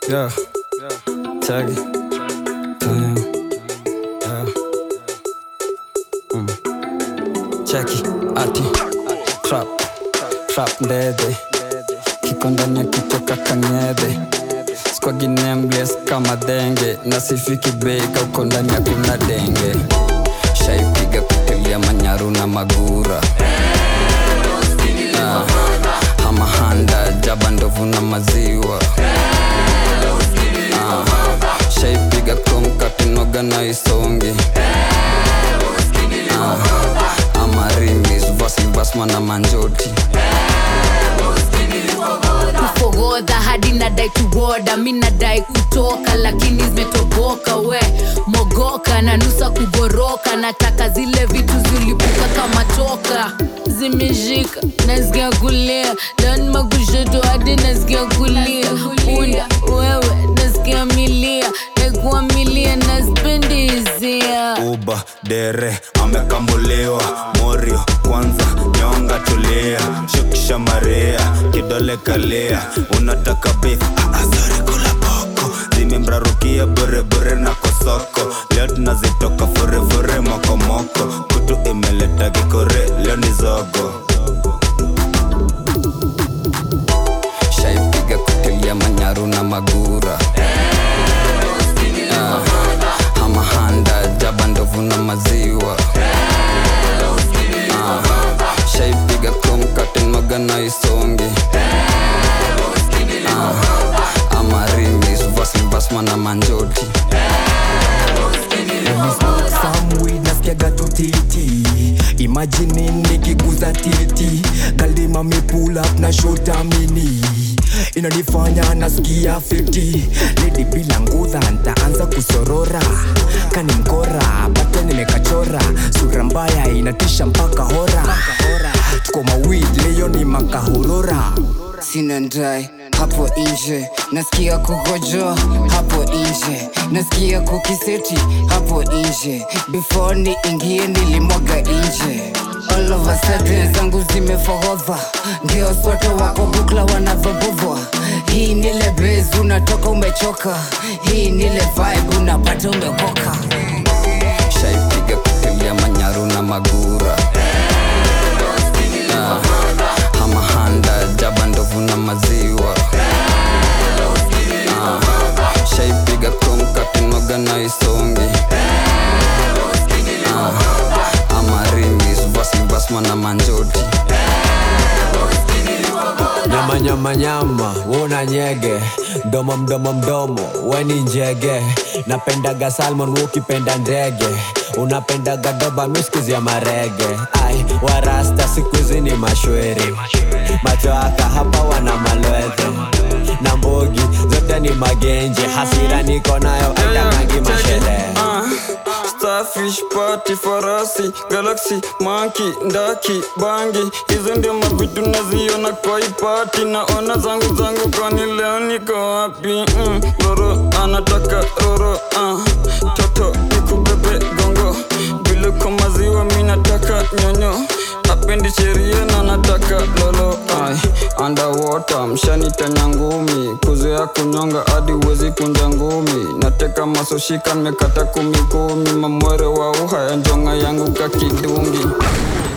Yeah. Check it. Damn. Yeah. Mm. Check it. Ati. Trap. Trap ndede. Kiko ndani ya kichwa kakang'edhe. Squagi nameless kama denge. Nasifiki bei ka uko ndani ya kuna denge. Shaipiga kutelia manyaru na magura. Ah. Hama handa jaba ndovu na maziwa Ah, shaipiga komkatinoga na isongi Ah, ama rimis vasivasma na manjoti kufogodha hadi nadai kuboda mi nadai kutoka lakini zimetoboka we mogoka na nusa kugoroka nataka zile vitu zilipuka kama toka zimeshika nasikia kulia ndani makushoto hadi nasikia kulia punda wewe nasikia milia naikuwa milia naspendi hisia uba dere amekambuliwa morio kwanza nyonga tulia shukisha maria kidole kalia unataka beef azori kula poko zimemrarukia burebure na kosoko leo tunazitoka furefure mokomoko kutu imeleta kikore leo ni zogo shaipiga kutelia manyaru na magura Ah, hama handa jaba ndovu na maziwa Ah, shaipiga komkatinoga na isongi Ah, ama rimis vasivasma na manjoti samwi nasikiaga tutiti imajini nikiguza titi kalima mi pull up na shotamini inanifanya nasikia fiti ledi bila ngudha ntaanza kusorora kani mkora bata nimekachora sura mbaya inatisha mpaka hora tuko mawid leyo ni makahorora sina ndai hapo nje nasikia kukojoa hapo nje nasikia kukiseti hapo nje before ni ingie nilimwaga nje all of a sudden zangu zimefohodha ndio sote wako bukla wanavyobuvwa hii nile base unatoka umechoka hii nile vibe unapata umekoka shaipiga kutelia manyaru na magura Ah, hama handa jaba ndovu na maziwa Ah, shaipiga komkatinoga na isongi Ah, ama rimis vasivasma na manjoti nyama nyama nyama wona nyege mdomo mdomo mdomo weni njege napendaga salmon wukipenda ndege unapendaga doba miskizi ya marege ai warasta siku hizi ni mashweri macho aka hapa wana malwethe na mbogi zote ni magenje hasira niko nayo aitangangi masherehe Ah, Starfish party farasi galaxy monkey ndaki bangi hizo ndio mavitu naziona kwa ipati naona zangu zangu kwani leo niko wapi mm, roro anataka roro ah, toto nikubebe gongo vile kwa maziwa mi nataka nyonyo apendi sheria na nataka lolo ai underwater mshanitanya ngumi kuzoea kunyonga hadi uwezi kunja ngumi nateka masoshika nimekata kumi kumi mamwere wa uhaya njonga yangu kakidungi